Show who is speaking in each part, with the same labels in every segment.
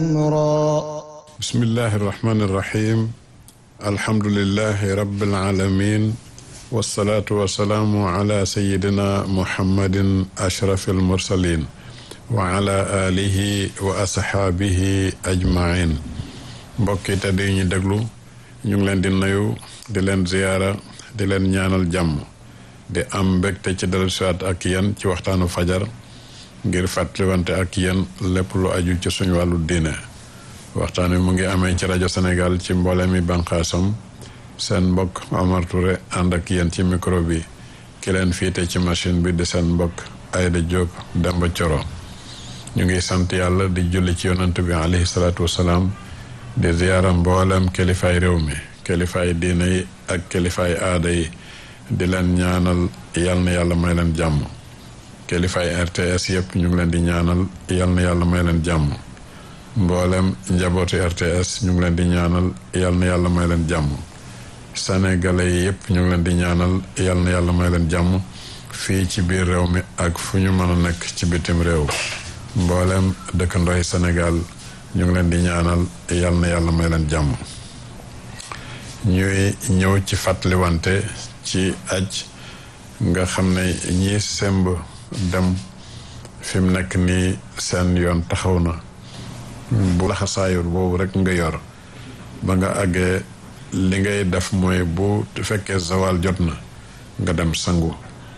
Speaker 1: أمرا
Speaker 2: بسم الله الرحمن الرحيم الحمد لله رب العالمين والصلاة والسلام على سيدنا محمد أشرف المرسلين وعلى آله وأصحابه أجمعين mbokki te di ñu déglu ñu ngi leen di nuyu di leen ziyaara di leen ñaanal jàmm di am mbégte ci dellusiwaat ak yéen ci waxtaanu fajar ngir fàttaliwante ak yéen lépp lu aju ci suñu wàllu diine waxtaan wi mu ngi amee ci rajo Sénégal ci mboole mi banqaasam seen mbokk Omar Touré ànd ak yéen ci micro bi ki leen fiite ci machine bi di seen mbokk Aïda Diop Demba Coro ñu ngi sant yàlla di julli ci yonant bi alayhi salaatu wasalaam di ziyaara mboolem kilifaay réew mi kilifaay diine yi ak kilifaay aada yi di leen ñaanal yal na yàlla may leen jàmm kilifaay RTS yëpp ñu ngi leen di ñaanal yal na yàlla may leen jàmm mboolem njabootu RTS ñu ngi leen di ñaanal yal na yàlla may leen jàmm sénégalais yi yëpp ñu ngi leen di ñaanal yal na yàlla may leen jàmm fii ci biir réew mi ak fu ñu mën a nekk ci bitim réew mboolem dëkkandooy Sénégal ñu ngi leen di ñaanal yal na yàlla may leen jàmm ñuy ñëw ci fàttaliwante ci aj nga xam ne ñii semb dem fi mu nekk nii seen yoon taxaw na bu laxasaayur boobu rek nga yor ba nga àggee li ngay def mooy bu fekkee zawal jot na nga dem sangu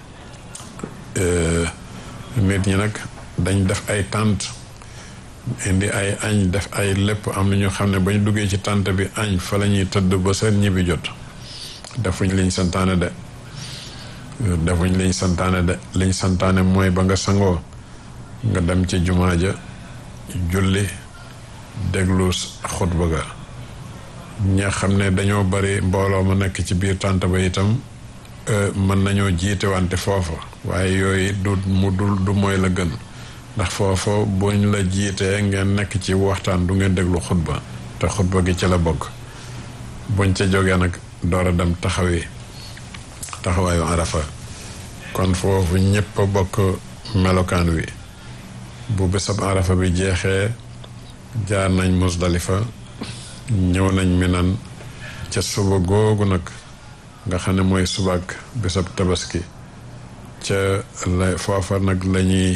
Speaker 2: nit ñi nag dañ def ay tànt indi ay añ def ay lépp am na ñoo xam ne ba ñu duggee ci tànt bi añ fa la ñuy tëdd ba seen ñibbi jot defuñ liñ santaane de defuñ liñ santaane de liñ santaane mooy ba nga sangoo nga dem ci jumaa ja julli déglu xutba ga ña xam ne dañoo bari mbooloo ma nekk ci biir tànt ba itam mën nañoo jiite wante foofa waaye yooyu du mu dul du mooy la gën ndax foofa buñ la jiitee ngeen nekk ci waxtaan du ngeen déglu xutba te xutba gi ci la bokk buñ ca jógee nag door a dem taxawi taxawaayu arafa kon foofu ñëpp a bokk melokaan wi bu bésab arafa bi jeexee jaar nañ musdalifa ñëw nañ minan ca suba googu nag nga xam ne mooy subaak bésab tabaski ca la foofa nag lañuy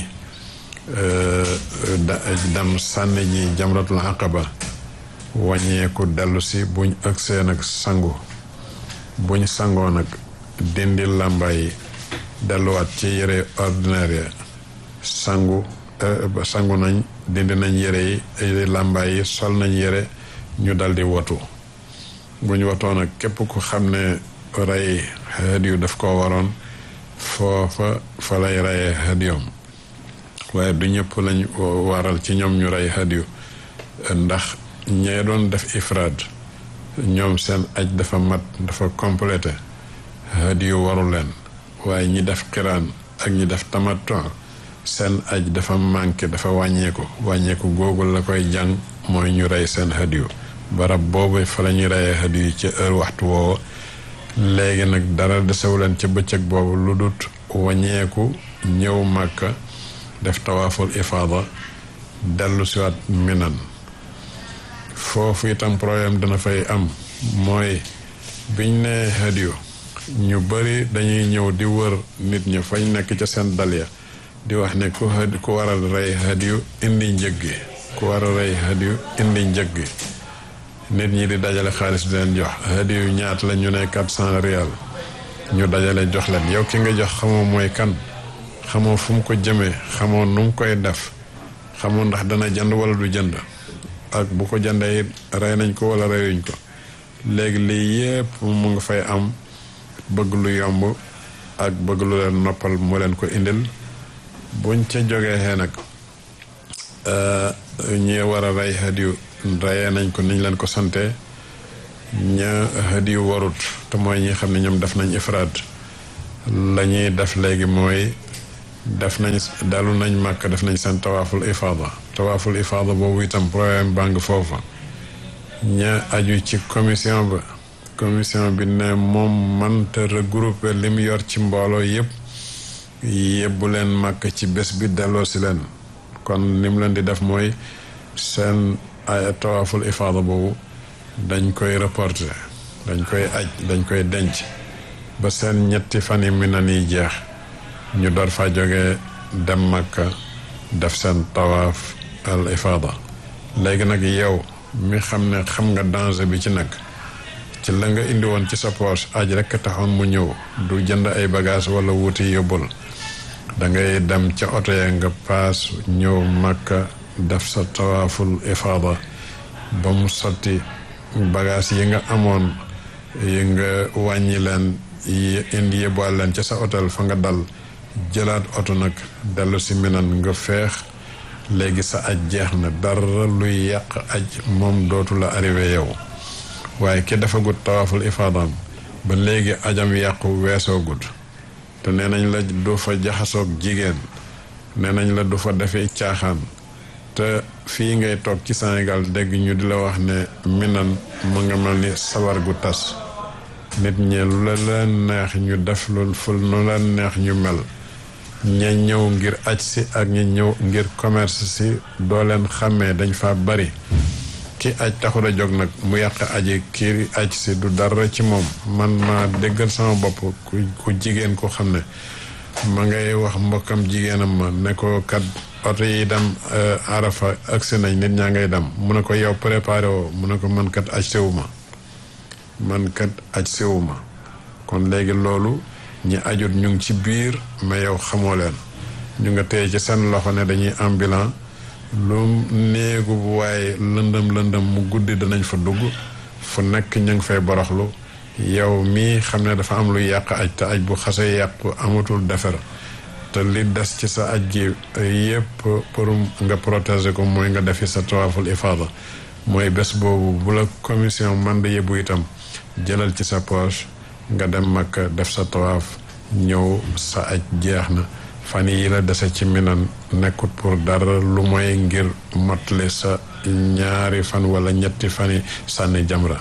Speaker 2: dem sànni ji jamratul aqaba wàññeeku dellu si buñ ëgsee nag sangu buñ sangoo nag dindi làmbaay yi delluwaat ci yére ordinaire ya sangu sangu nañ dindi nañ yére yi làmbaay yi sol nañ yére ñu daldi watu buñ watoo nag képp ku xam ne rey hadiyu daf ko waroon foofa fa lay reyee hadiyom waaye du ñëpp lañ waral ci ñoom ñu rey hadiyu ndax ñee doon def ifraad ñoom seen aj dafa mat dafa complété hadiyu waru leen waaye ñi def xiraan ak ñi def tamattu seen aj dafa manqué dafa wàññeeku wàññeeku googu la koy jàng mooy ñu rey seen hadiyu barab boobu fa la ñuy reyee hadiyu ci heure waxtu woowa léegi nag dara desewu leen ca bëccëg boobu lu dut wàññeeku ñëw màkka def tawaaful ifaada dellu siwaat minan foofu itam problème dana fay am mooy biñ ne hadiyu ñu bari dañuy ñëw di wër nit ñi fañ nekk ca seen dalya di wax ne ku ku war a rey hadiyu indi njëg gi ku war a rey hadiyu indi njëg gi nit ñi di dajale xaalis di leen jox hadiyu ñaata la ñu ne quatre cent rial ñu dajale jox leen yow ki nga jox xamoo mooy kan xamoo fu mu ko jëmee xamoo nu mu koy def xamoo ndax dana jënd wala du jënd ak bu ko jëndee rey nañ ko wala reyuñ ko léegi lii yépp mu nga fay am bëgg lu yomb ak bëgg lu leen noppal mu leen ko indil buñ ca jógee xee nag ñi war a rey hadiyu reyee nañ ko niñ leen ko sante ña hadiyu warut te mooy ñi xam ne ñoom def nañ ifraad la ñuy def léegi mooy def nañ dalu nañ màkk def nañ seen tawaaful ifaada tawaaful ifaada boobu itam problème bàng foofa ña aju ci commission ba commission bi ne moom mënta regrouper li mu yor ci mbooloo yëpp yebbu leen màkk ci bés bi delloo si leen kon ni mu leen di def mooy seen ay tawaaful ifaada boobu dañ koy reporter dañ koy aj dañ koy denc ba seen ñetti fan yi mi na nii jeex ñu door fa jógee dem Makka def seen tawaaf al ifaada léegi nag yow mi xam ne xam nga danger bi ci nekk ci la nga indi woon ci sa poche aj rekk taxoon mu ñëw du jënd ay bagage wala wuti yóbbul da ngay dem ca oto ya nga paas ñëw Makka def sa tawaaful ifaada ba mu sotti bagage yi nga amoon yi nga wàññi leen yi indi yóbbuwaale leen ca sa hôtel fa nga dal jëlaat oto nag dellu si minan nga feex léegi sa aj jeex na dara luy yàq aj moom dootu la arrivé yow waaye ki dafa gut tawaaful ifaadaam ba léegi ajam yàqu weesoo gut te nee nañ la du fa jaxasoog jigéen nee nañ la du fa defee caaxaan te fii ngay toog ci Sénégal dégg ñu di la wax ne minan mu nga mel ni sabar gu tas nit ñi lu la leen neex ñu def lu ful nu leen neex ñu mel ña ñëw ngir aj si ak ña ñëw ngir commerce si doo leen xàmmee dañ fa bari ki aj taxul a jóg nag mu yàq aji kii aj si du dara ci moom man ma déggal sama bopp ku jigéen ko xam ne ma ngay wax mbokkam jigéenam ma ne ko kat oto yi dem arafa agsi nañ nit ñaa ngay dem mu ne ko yow préparé woo mu ne ko man kat aj sewu ma man kat aj sewu ma kon léegi loolu ñi ajut ñu ngi ci biir mais yow xamoo leen ñu nga téye ci seen loxo ne dañuy ambulant lu néegu bu waaye lëndëm lëndëm mu guddi danañ fa dugg fu nekk ñu ngi fay boroxlu yow mii xam ne dafa am lu yàq aj te aj bu xasee yàqu amatul defar te li des ci sa aj gi yépp pour nga protéger ko mooy nga defi sa tawaaful ifaada mooy bés boobu bu la commission man da yëbbu itam jëlal ci sa poche nga dem Makka def sa tawaaf ñëw sa aj jeex na fan yi la dese ci minan nekkut pour dara lu mooy ngir mottali sa ñaari fan wala ñetti fan yi sànni jamra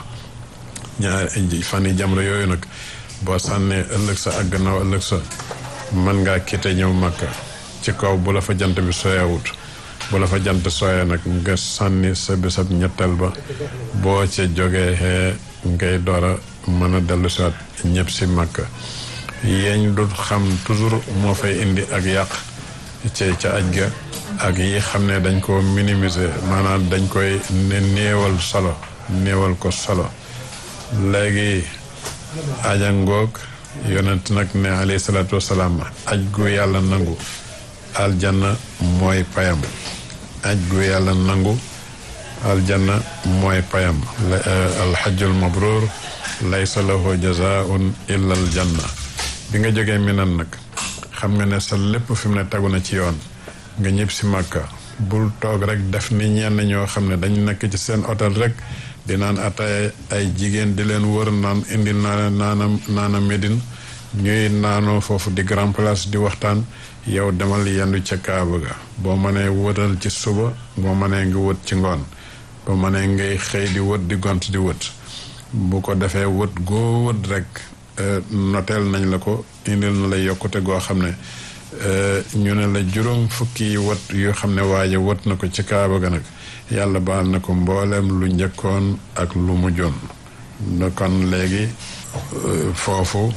Speaker 2: ñaari fan yi jamra yooyu nag boo sànnee ëllëg sa ak gannaaw ëllëg sa mën ngaa kite ñëw Makka ci kaw bu la fa jant bi soyawut bu la fa jant soya nag nga sànni sa bisab ñetteel ba boo ca jógee xee ngay door a mën a dellu siwaat ñëpp si Makka yeeñ du xam toujours moo fay indi ak yàq ci ca aj ga ak yi xam ne dañ ko minimiser maanaam dañ koy ne néewal solo néewal ko solo léegi aja ngoog yonent nag ne alayhi salaatu wasalaam aj gu yàlla nangu aljanna mooy payam aj gu yàlla nangu aljanna mooy payam alxajjul mabrur laysa lahu jazaun illa aljanna bi nga jógee minan nag xam nga ne sa lépp fi mu ne tegu na ci yoon nga ñëpp si màkka bul toog rek def ni ñenn ñoo xam ne dañ nekk ci seen hôtel rek di naan ataaya ay jigéen di leen wër naan indi naana naana naana Médine ñuy naanoo foofu di grand place di waxtaan yow demal yendu ca Kaaba ga boo mënee wëtal ci suba boo mënee ngi wët ci ngoon boo mënee ngay xëy di wët di gont di wët bu ko defee wët goo wët rek noteel nañ la ko indil na la yokkute goo xam ne ñu ne la juróom fukki wët yoo xam ne waaye wët na ko ci Kaaba ga nag yàlla baal na ko mbooleem lu njëkkoon ak lu mujjoon kon léegi foofu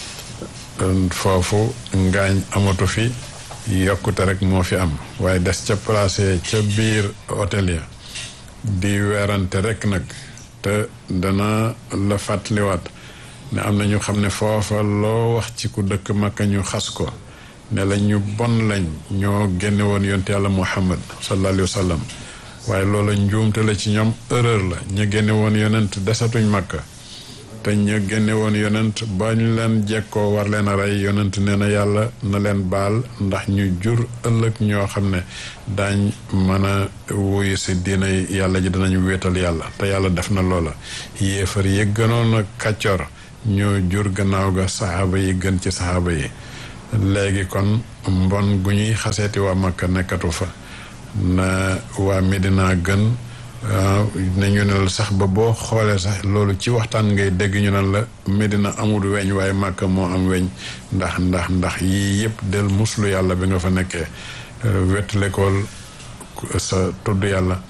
Speaker 2: foofu ngaañ amatu fi yokkute rek moo fi am waaye des ca placé ca biir hôtel ya di weerante rek nag te dana la fàttaliwaat ne am na ñu xam ne foofa loo wax ci ku dëkk Makka ñu xas ko ne la ñu bon lañ ñoo génne woon yonte yàlla Muhammad sallallahu alayhi wa sallam waaye loola njuumte la ci ñoom erreur la ñu génne woon yonent desatuñ Makka te ñu génne woon yonent ba ñu leen jekkoo war leen a rey yonent nee na yàlla na leen baal ndax ñu jur ëllëg ñoo xam ne daañ mën a wuyu si diina yàlla ji danañ wéetal yàlla te yàlla def na loola yéefar yi gënoon a kàccoor ñoo jur gannaaw ga saxaaba yi gën ci saxaaba yi léegi kon mbon gu ñuy xaseeti waa Makka nekkatu fa na waa Medina gën ne ñu ne la sax ba boo xoolee sax loolu ci waxtaan ngay dégg ñu ne la Medina amul weñ waaye Makka moo am weñ ndax ndax ndax yii yëpp del muslu yàlla bi nga fa nekkee wetlikool sa tudd yàlla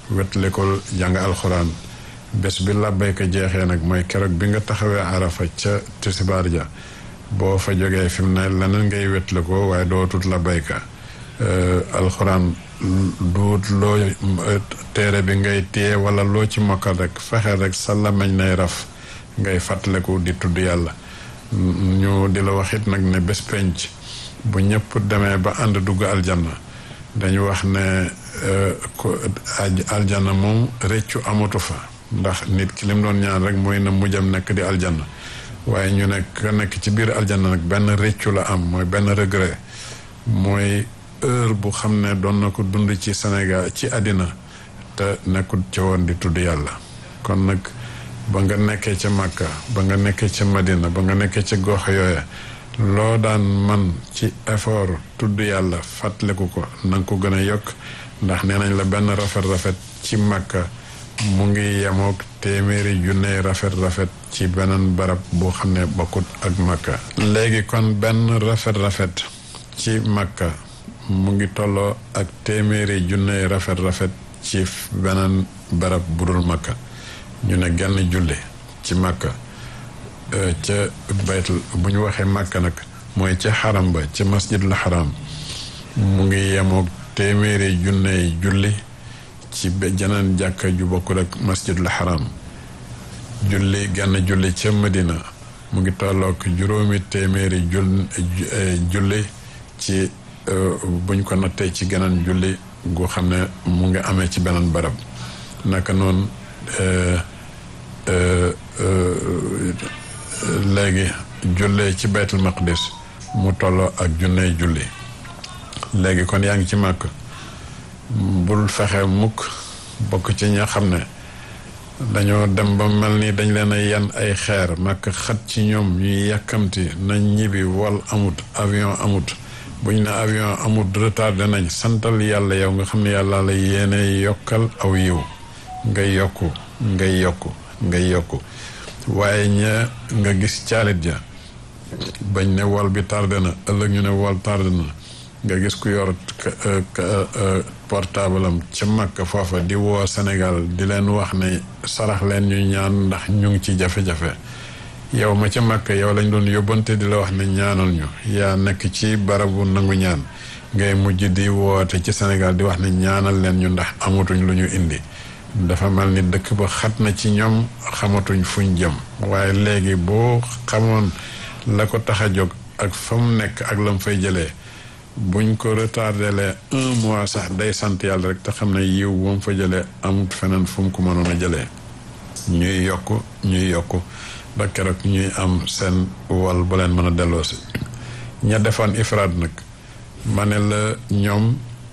Speaker 2: wetlikul jàng alxuraan bés bi labbayka jeexee nag mooy keroog bi nga taxawee arafa ca tisibaar ja boo fa jógee fi mu ne leneen ngay wetlikoo waaye dootut labbayka alxuraan duut loo téere bi ngay téye wala loo ci mokkal rek fexe rek sa làmmiñ nay raf ngay fàttaliku di tudd yàlla ñu di la wax it nag ne bés penc bu ñëpp demee ba ànd dugg aljanna dañu wax ne aljanna moom réccu amatu fa ndax nit ki lim doon ñaan rek mooy na mujjam nekk di aljanna waaye ñu nekk nekk ci biir aljanna nag benn réccu la am mooy benn regret mooy heure bu xam ne doon na ko dund ci Sénégal ci àddina te nekkul ca woon di tudd yàlla kon nag ba nga nekkee ca Makka ba nga nekkee ca Madina ba nga nekkee ca gox yooya loo daan man ci effort tudd yàlla fàttaliku ko na nga ko gën a yokk ndax nee nañ la benn rafet-rafet ci Makka mu ngi yemook téeméeri junne rafet-rafet ci beneen barab boo xam ne bokkut ak Makka léegi kon benn rafet-rafet ci Makka mu ngi tolloo ak téeméeri junne rafet-rafet ci beneen barab budul Makka ñu ne genn julli ci Makka ca baytul bu ñu waxee Makka nag mooy ca xaram ba ca masjidul xaram mu ngi yemoog téeméeri junne julli ci jeneen jàkka ju bokkul ak masjidul xaram julli genn julli ca Madina mu ngi tollook juróomi téeméeri jul julli ci buñ ko nattee ci geneen julli gu xam ne mu ngi amee ci beneen barab naka noonu léegi jullee ci baytul maqdis mu tolloo ak junney julli léegi kon yaa ngi ci màkk bul fexe mukk bokk ci ña xam ne dañoo dem ba mel ni dañ leen a yan ay xeer màkk xat ci ñoom ñuy yàkkamti nañ ñibbi wol amut avion amut buñ ne avion amut retardé nañ santal yàlla yow nga xam ne yàlla la yéene yokkal aw yiw ngay yokku ngay yokku ngay yokku waaye ña nga gis caalit ja bañ ne wol bi tardé na ëllëg ñu ne wol tardé na nga gis ku yor portable am ca Makka foofa di woo Sénégal di leen wax ne sarax leen ñu ñaan ndax ñu ngi ci jafe-jafe yow ma ca Makka yow lañ doon yóbbante di la wax ne ñaanal ñu yaa nekk ci barabu nangu ñaan ngay mujj di woote ci Sénégal di wax ne ñaanal leen ñu ndax amatuñ lu ñu indi dafa mel ni dëkk ba xat na ci ñoom xamatuñ fuñ jëm waaye léegi boo xamoon la ko tax a jóg ak fa mu nekk ak la mu fay jëlee buñ ko retardé un mois sax day sant yàlla rek te xam ne yiw ba mu fa jëlee amut feneen fu mu ko mënoon a jëlee ñuy yokk ñuy yokk ba keroog ñuy am seen wal bu leen mën a delloosi ña defoon ifraad nag ma ne la ñoom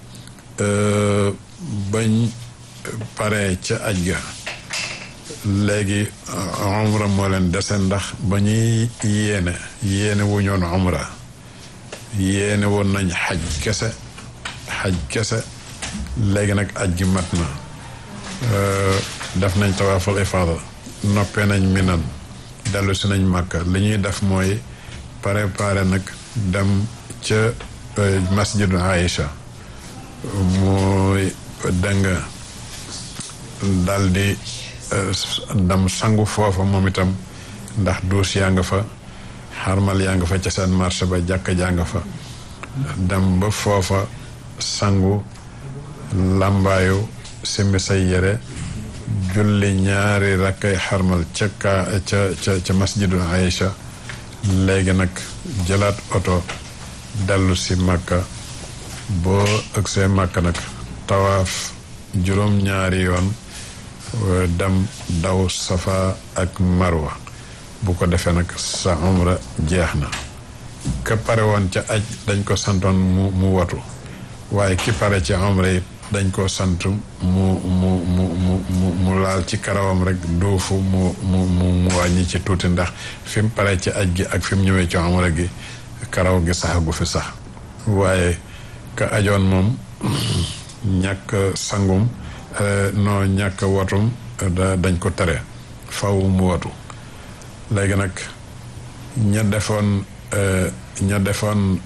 Speaker 2: bañ pare ca aj ga léegi umra moo leen dese ndax ba ñuy yéene yéene wu ñoon umra yéene woon nañ xaj kese xaj kese léegi nag aj gi mat na def nañ tawaaful ifaada noppee nañ minan dellu si nañ màkka li ñuy def mooy préparé nag dem ca masjidu Aïcha mooy danga dal di dem sangu foofa moom itam ndax duus yaa nga fa xarmal yaa nga fa ca seen marché ba jàkka jaa nga fa dem ba foofa sangu làmbaayu simbi say yére julli ñaari rakkay xarmal ca kaa ca ca ca masjidul Aïcha léegi nag jëlaat oto dellu si màkka boo ëgsee màkka nag tawaaf juróom ñaari yoon dem daw safa ak marwa bu ko defee nag sa umra jeex na ka pare woon ca aj dañ ko santoon mu mu watu waaye ki pare ci umra it dañ ko sant mu mu mu mu mu laal ci karawam rek duufu mu mu mu wàññi ci tuuti ndax fi mu pare ci aj gi ak fi mu ñëwee ci umra gi karaw gi sax gu fi sax waaye ka ajoon moom ñàkk sangum noo ñàkk watum dañ ko tere faw mu watu léegi nag ña defoon ña defoon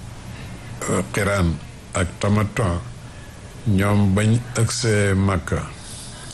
Speaker 2: xiraan ak tamaton ñoom bañ ëgsee màkka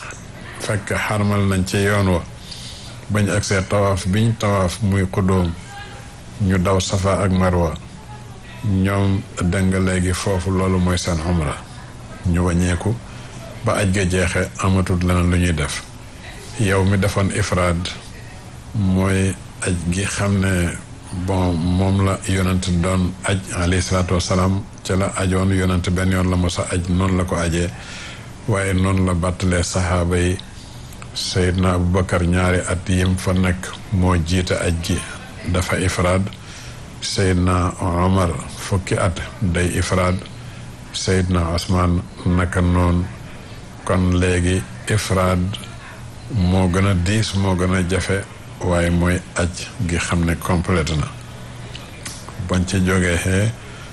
Speaker 2: fekk xarmal nañ ci yoon wa bañ agsee tawaaf biñ tawaaf muy xudóom ñu daw safa ak marwa ñoom dëng léegi foofu loolu mooy seen umra ñu wàññeeku ba aj ga jeexe amatul leneen lu ñuy def yow mi defoon ifraad mooy aj gi xam ne bon moom la yonent doon aj alayhi salaatu wasalaam ca la ajoon yonent benn yoon la mos a aj noonu la ko ajee waaye noonu la bàttalee saxaaba yi Seydina Aboubacar ñaari at yim fa nekk moo jiite aj gi dafa ifraad Seydina Omar fukki at day ifraad Seydina Osman naka noonu kon léegi ifraad moo gën a diis moo gën a jafe waaye mooy aj gi xam ne complète na bañ ci jógee xee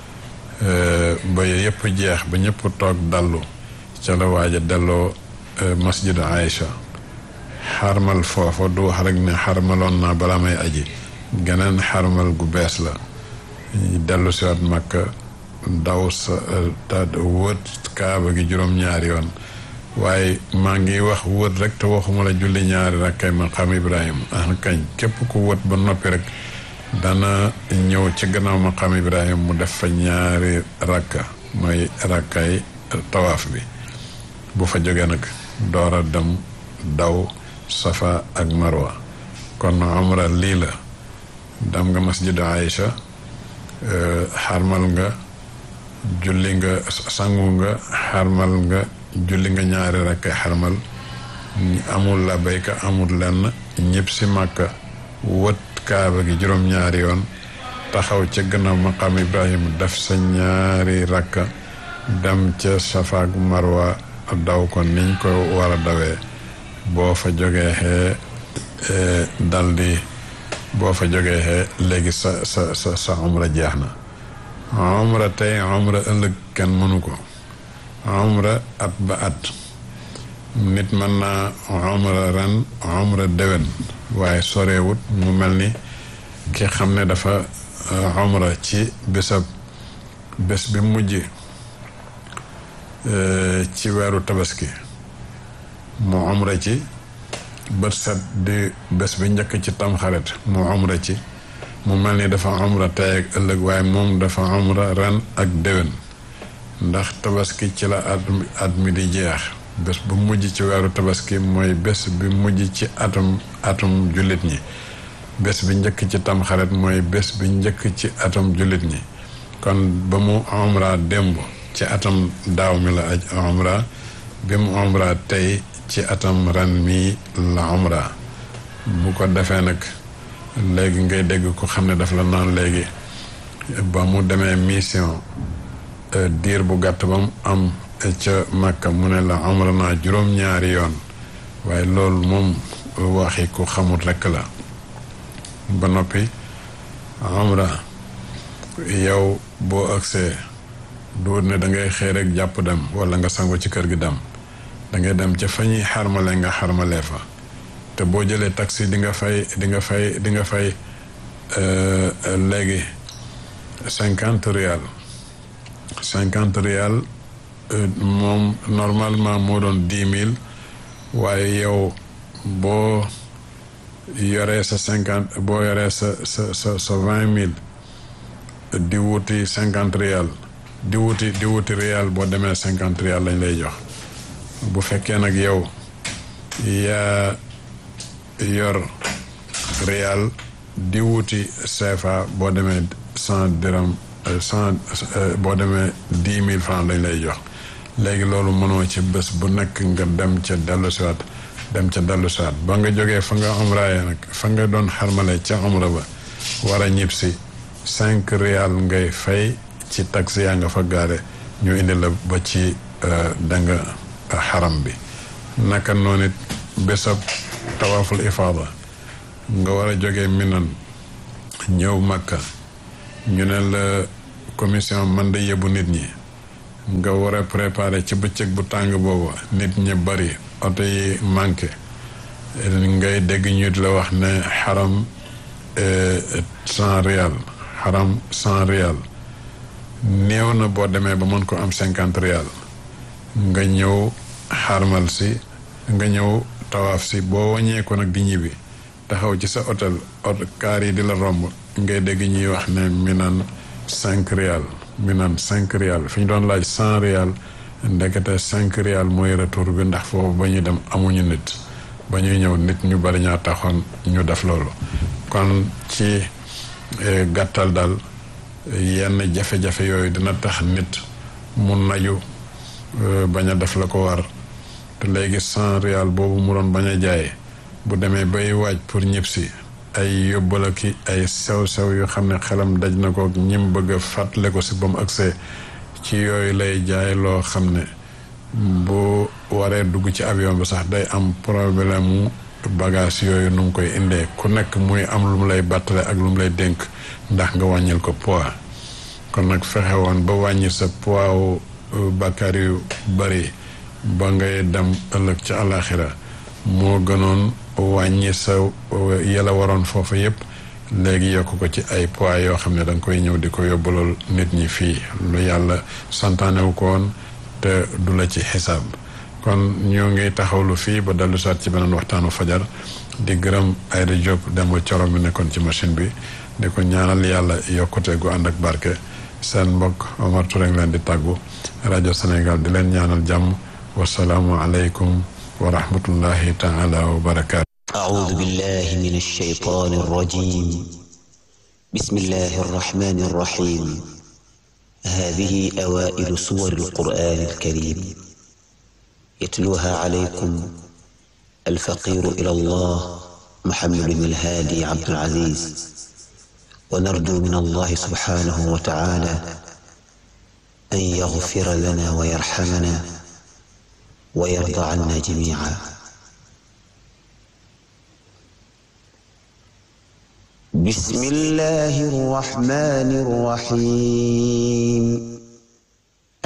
Speaker 2: ba yëpp jeex ba ñëpp toog dallu ca la waaj a delloo masjid Aïcha xarmal foofa du wax rek ne xarmaloon naa balaa may aji geneen xarmal gu bees la dellu si waat Makka daw sa wët kaaba gi juróom-ñaari yoon waaye maa ngi wax wët rek te waxuma la julli ñaari rakkay maqaam Ibrahima ah kañ képp ku wët ba noppi rek dana ñëw ci gannaaw maqaam Ibrahima mu def fa ñaari rakka mooy rakkay tawaaf bi bu fa jógee nag door a dem daw safa ak marwa kon umra lii la dem nga masjid Aïcha xarmal nga julli nga sangu nga xarmal nga julli nga ñaari rakk xarmal amul la bayka amul lenn ñëpp si màkka wët kaaba gi juróom-ñaari yoon taxaw ca gannaaw maqaam ibrahima def sa ñaari rakka dem ca safa ak marwa daw ko niñ ko war a dawee boo fa jógee xee daldi boo fa jógee xee léegi sa sa sa sa umra jeex na umra tey umra ëllëg kenn mënu ko umra at ba at nit mën naa umra ren umra déwén waaye sorewut mu mel ni ki xam ne dafa umra ci bésab bés bi mujj ci weeru tabaski mu umra ci bët set di bés bi njëkk ci tamxarit mu umra ci mu mel ni dafa umra tey ak ëllëg waaye moom dafa umra ren ak déwén ndax tabaski ci la at at mi di jeex bés bu mujj ci weeru tabaski mooy bés bi mujj ci atum atum jullit ñi bés bi njëkk ci tamxarit mooy bés bi njëkk ci atum jullit ñi kon ba mu umra démb ci atam daaw mi la aj umra bi mu umra tey ci atam ren mi la umra bu ko defee nag léegi ngay dégg ko xam ne daf la naan léegi ba mu demee mission diir bu gàtt ba mu am ca Makka mu ne la umra naa juróom-ñaari yoon waaye loolu moom waxi ku xamul rekk la ba noppi umra yow boo agsee du ne da ngay xëy rek jàpp dem wala nga sangu ci kër gi dem da ngay dem ca fa ñuy xarmale nga xarmalee fa te boo jëlee taxi di nga fay di nga fay di nga fay léegi cinquante rial cinquante rial moom normalement moo doon dix mille waaye yow boo yoree sa cinquante boo yoree sa sa sa sa vingt mille di wuti cinquante rial di wuti di wuti rial boo demee cinquante rial lañ lay jox bu fekkee nag yow yaa yor rial di wuti CFA boo demee cent dirham cent boo demee dix mille francs lañ lay jox léegi loolu mënoo ci bés bu nekk nga dem ca dellu siwaat dem ca dellu siwaat ba nga jógee fa nga umraaye nag fa nga doon xarmale ca umra ba war a ñib si cinq rial ngay fay ci taxi yaa nga fa gaare ñu indi la ba ci danga xaram bi naka noonu it bésab tawaaful ifaada nga war a jógee minan ñëw makka ñu ne la commission man da yóbbu nit ñi nga war a préparer ci bëccëg bu tàng boobu nit ñi bari oto yi manqué ngay dégg ñu la wax ne xaram cent rial xaram cent rial néew na boo demee ba mën ko am cinquante rial nga ñëw xarmal si nga ñëw tawaaf si boo wàññee ko nag di ñibbi taxaw ci sa hôtel hôtel kaar yi di la romb ngay dégg ñuy wax ne mi naan cinq rial mi naan cinq rial fi ñu doon laaj cent rial ndekete cinq rial mooy retour bi ndax foofu ba ñuy dem amuñu nit ba ñuy ñëw nit ñu bari ñaa taxoon ñu def loolu kon ci gàttal daal yenn jafe-jafe yooyu dina tax nit mu naju bañ a def la ko war te léegi cent rial boobu mu doon bañ a jaay bu demee bay waaj pour ñib si ay yóbbala ki ay sew-sew yu xam ne xelam daj na ko ñim bëgg a fàttale ko si ba mu agsee ci yooyu lay jaay loo xam ne bu waree dugg ci avion bi sax day am problème mu bagage yooyu nu mu koy indee ku nekk muy am lu mu lay bàttale ak lu mu lay dénk ndax nga wàññil ko poids kon nag fexe woon ba wàññi sa poids bàkkaar yu bari ba ngay dem ëllëg ci àllaaxira moo gënoon wàññi sa yela waroon foofu yépp léegi yokk ko ci ay poids yoo xam ne da nga koy ñëw di ko yóbbalool nit ñi fii lu yàlla santaanewu ko woon te du la ci xisaab kon ñoo ngi taxawlu fii ba dellu saat ci beneen waxtaanu fajar di gërëm Ayda Diop Demba Coro mi nekkoon ci machine bi di ko ñaanal yàlla yokkute gu ànd ak barke seen mbokk Omar Touré leen di tàggu rajo Sénégal di leen ñaanal jàmm wasalaamu aleykum wa rahmatullahi taala wa barakaatu
Speaker 1: أعوذ بالله من الشيطان الرجيم بسم الله الرحمن الرحيم هذه أوائل سور القرآن الكريم يتلوها عليكم الفقير إلى الله محمد بن الهادي عبد العزيز ونرجو من الله سبحانه وتعالى أن يغفر لنا ويرحمنا ويرضى عنا جميعا بسم الله الرحمن الرحيم